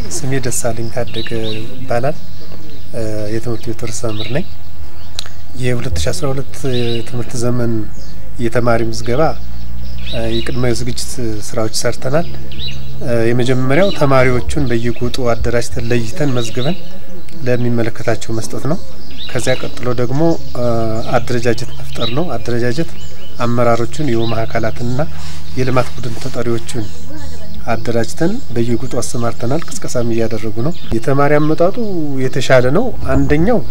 ስሜ ደሳለኝ ታደገ ይባላል። የትምህርት ቤት ርዕሰ መምህር ነኝ። የ2012 ትምህርት ዘመን የተማሪ ምዝገባ የቅድመ ዝግጅት ስራዎች ሰርተናል። የመጀመሪያው ተማሪዎቹን በየጎጡ አደራጅተን ለይተን መዝግበን ለሚመለከታቸው መስጠት ነው። ከዚያ ቀጥሎ ደግሞ አደረጃጀት መፍጠር ነው። አደረጃጀት አመራሮቹን የውማ አካላትንና የልማት ቡድን ተጠሪዎቹን አደራጅተን በየጉጡ አሰማርተናል። ቅስቀሳም እያደረጉ ነው። የተማሪ አመጣጡ የተሻለ ነው። አንደኛው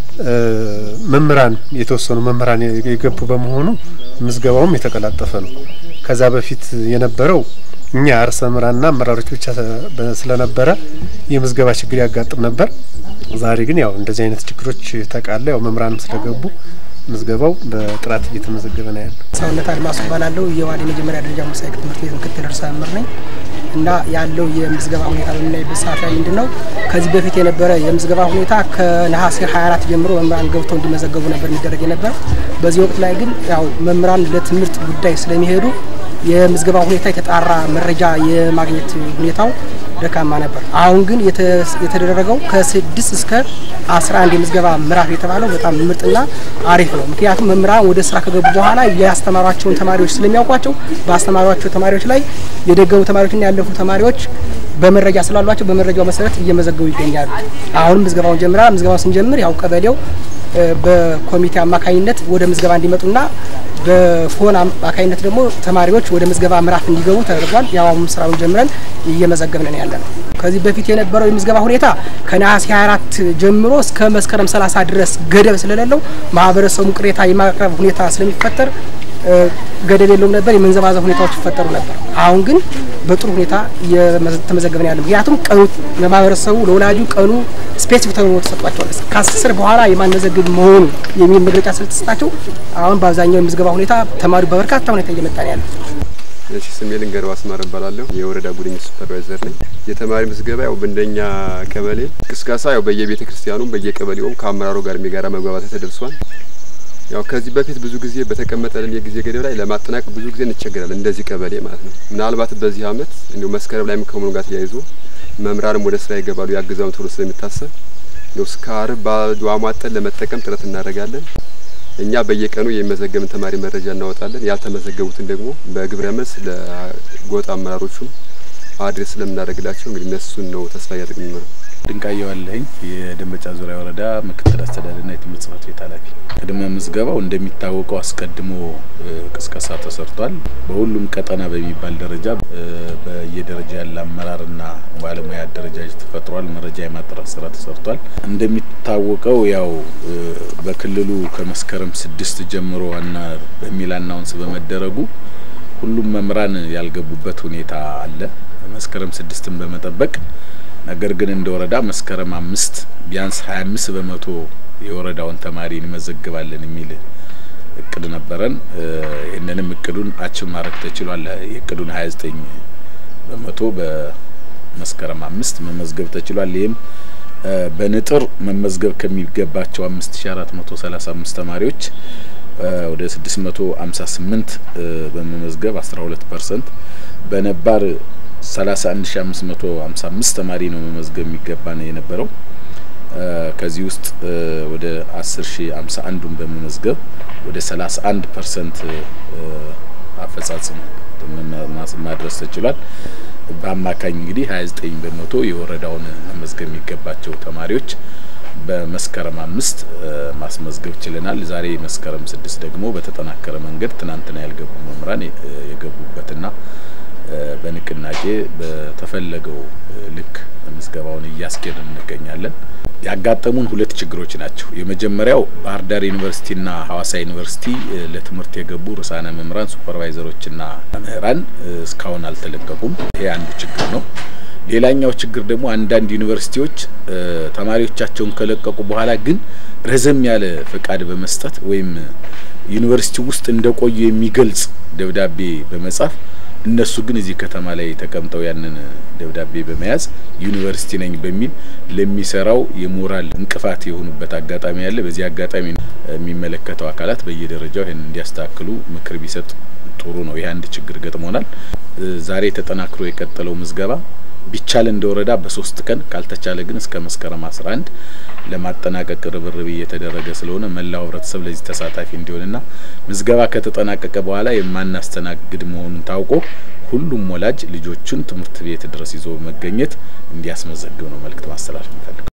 መምህራን የተወሰኑ መምህራን የገቡ በመሆኑ ምዝገባውም የተቀላጠፈ ነው። ከዛ በፊት የነበረው እኛ ርዕሰ መምህራንና አመራሮች ብቻ ስለነበረ የምዝገባ ችግር ያጋጥም ነበር። ዛሬ ግን ያው እንደዚህ አይነት ችግሮች ተቃለ ያው መምህራንም ስለገቡ ምዝገባው በጥራት እየተመዘገበ ነው ያለው። ሰውነት አድማሱ እባላለሁ። የዋድ የመጀመሪያ ደረጃ መሳይ ትምህርት ቤት ምክትል ርዕሰ መምህር ነኝ እና ያለው የምዝገባ ሁኔታ በምናይበት ሰዓት ላይ ምንድን ነው ከዚህ በፊት የነበረ የምዝገባ ሁኔታ ከነሐሴ 24 ጀምሮ መምህራን ገብተው እንዲመዘገቡ ነበር የሚደረግ የነበር። በዚህ ወቅት ላይ ግን ያው መምህራን ለትምህርት ጉዳይ ስለሚሄዱ የምዝገባ ሁኔታ የተጣራ መረጃ የማግኘት ሁኔታው ደካማ ነበር። አሁን ግን የተደረገው ከስድስት እስከ አስራ አንድ የምዝገባ ምዕራፍ የተባለው በጣም ምርጥና አሪፍ ነው። ምክንያቱም መምህራን ወደ ስራ ከገቡ በኋላ ያስተማሯቸውን ተማሪዎች ስለሚያውቋቸው በአስተማሯቸው ተማሪዎች ላይ የደገሙ ተማሪዎችና ያለፉ ተማሪዎች በመረጃ ስላሏቸው በመረጃው መሰረት እየመዘገቡ ይገኛሉ። አሁንም ምዝገባውን ጀምረናል። ምዝገባውን ስንጀምር ያው ቀበሌው በኮሚቴ አማካኝነት ወደ ምዝገባ እንዲመጡና በፎን አማካኝነት ደግሞ ተማሪዎች ወደ ምዝገባ ምዕራፍ እንዲገቡ ተደርጓል። ያው አሁን ስራውን ጀምረን እየመዘገብን ያለ ነው። ከዚህ በፊት የነበረው የምዝገባ ሁኔታ ከነሐሴ 24 ጀምሮ እስከ መስከረም 30 ድረስ ገደብ ስለሌለው ማህበረሰቡ ቅሬታ የማቅረብ ሁኔታ ስለሚፈጠር ገደብ የለውም ነበር። የመንዘባዘብ ሁኔታዎች ይፈጠሩ ነበር። አሁን ግን በጥሩ ሁኔታ እየተመዘገብን ያለ ምክንያቱም ቀኑ ለማህበረሰቡ ለወላጁ ቀኑ ስፔሲፊክ ተብሎ ተሰጧቸዋል። ከአስር በኋላ የማንመዘግብ መሆኑ የሚል መግለጫ ስለተሰጣቸው አሁን በአብዛኛው የምዝገባ ሁኔታ ተማሪው በበርካታ ሁኔታ እየመጣ ነው ያለ። እሺ ስሜ ልንገረው አስማረ እባላለሁ። የወረዳ ጉድኝት ሱፐርቫይዘር ነኝ። የተማሪ ምዝገባ ያው በእንደኛ ቀበሌ ቅስቀሳ ያው በየቤተ ክርስቲያኑም በየቀበሌውም ከአመራሩ ጋር የጋራ መግባባት ተደርሷል። ያው ከዚህ በፊት ብዙ ጊዜ በተቀመጠልን የጊዜ ገደብ ላይ ለማጠናቀቅ ብዙ ጊዜ እንቸገራለን፣ እንደዚህ ቀበሌ ማለት ነው። ምናልባት በዚህ አመት እንዲሁ መስከረም ላይም ከመሆኑ ጋር ተያይዞ መምህራንም ወደ ስራ ይገባሉ ያግዛውን ተብሎ ስለሚታሰብ ነው እስከ አርብ በአሟጠን ለመጠቀም ጥረት እናደርጋለን። እኛ በየቀኑ የሚመዘገብን ተማሪ መረጃ እናወጣለን። ያልተመዘገቡትን ደግሞ በግብረ መልስ ለጎጥ አመራሮቹም አድሬስ ስለምናደርግላቸው እንግዲህ እነሱን ነው ተስፋ እያደረግን ነው። ድንቃየሁ አለኝ የደንበጫ ዙሪያ ወረዳ ምክትል አስተዳደርና የትምህርት ጽህፈት ቤት ኃላፊ። ቅድመ ምዝገባው እንደሚታወቀው አስቀድሞ ቅስቀሳ ተሰርቷል። በሁሉም ቀጠና በሚባል ደረጃ በየደረጃ ያለ አመራርና ባለሙያ አደረጃጀት ተፈጥሯል። መረጃ የማጥራት ስራ ተሰርቷል። እንደሚታወቀው ያው በክልሉ ከመስከረም ስድስት ጀምሮ ዋና በሚል አናውንስ በመደረጉ ሁሉም መምህራን ያልገቡበት ሁኔታ አለ። መስከረም ስድስትን በመጠበቅ ነገር ግን እንደ ወረዳ መስከረም አምስት ቢያንስ ሀያ አምስት በመቶ የወረዳውን ተማሪ እንመዘግባለን የሚል እቅድ ነበረን። ይህንንም እቅዱን አችብ ማድረግ ተችሏል። የእቅዱን ሀያ ዘጠኝ በመቶ በመስከረም አምስት መመዝገብ ተችሏል። ይህም በንጥር መመዝገብ ከሚገባቸው አምስት ሺ አራት መቶ ሰላሳ አምስት ተማሪዎች ወደ ስድስት መቶ ሀምሳ ስምንት በመመዝገብ አስራ ሁለት ፐርሰንት በነባር ሰላሳ አንድ ሺ አምስት መቶ ሀምሳ አምስት ተማሪ ነው መመዝገብ የሚገባ ነው የነበረው። ከዚህ ውስጥ ወደ አስር ሺ ሀምሳ አንዱን በመመዝገብ ወደ ሰላሳ አንድ ፐርሰንት አፈጻጽም ማድረስ ተችሏል። በአማካኝ እንግዲህ ሀያ ዘጠኝ በመቶ የወረዳውን መመዝገብ የሚገባቸው ተማሪዎች በመስከረም አምስት ማስመዝገብ ችለናል። ዛሬ መስከረም ስድስት ደግሞ በተጠናከረ መንገድ ትናንትና ያልገቡ መምህራን የገቡበትና በንቅናቄ በተፈለገው ልክ ምዝገባውን እያስኬድን እንገኛለን። ያጋጠሙን ሁለት ችግሮች ናቸው። የመጀመሪያው ባህር ዳር ዩኒቨርሲቲና ሀዋሳ ዩኒቨርሲቲ ለትምህርት የገቡ ርዕሳነ መምህራን፣ ሱፐርቫይዘሮችና መምህራን እስካሁን አልተለቀቁም። ይሄ አንዱ ችግር ነው። ሌላኛው ችግር ደግሞ አንዳንድ ዩኒቨርሲቲዎች ተማሪዎቻቸውን ከለቀቁ በኋላ ግን ረዘም ያለ ፈቃድ በመስጠት ወይም ዩኒቨርሲቲ ውስጥ እንደቆዩ የሚገልጽ ደብዳቤ በመጻፍ እነሱ ግን እዚህ ከተማ ላይ ተቀምጠው ያንን ደብዳቤ በመያዝ ዩኒቨርሲቲ ነኝ በሚል ለሚሰራው የሞራል እንቅፋት የሆኑበት አጋጣሚ ያለ። በዚህ አጋጣሚ የሚመለከተው አካላት በየደረጃው ይህን እንዲያስተካክሉ ምክር ቢሰጥ ጥሩ ነው። ይህ አንድ ችግር ገጥሞናል። ዛሬ ተጠናክሮ የቀጠለው ምዝገባ ቢቻል እንደ ወረዳ በሶስት ቀን ካልተቻለ ግን እስከ መስከረም 11 ለማጠናቀቅ ርብርብ እየተደረገ ስለሆነ መላው ህብረተሰብ ለዚህ ተሳታፊ እንዲሆንና ምዝገባ ከተጠናቀቀ በኋላ የማናስተናግድ መሆኑን ታውቆ ሁሉም ወላጅ ልጆቹን ትምህርት ቤት ድረስ ይዞ መገኘት እንዲያስመዘግብ ነው መልእክት ማስተላለፍ የሚፈልገው።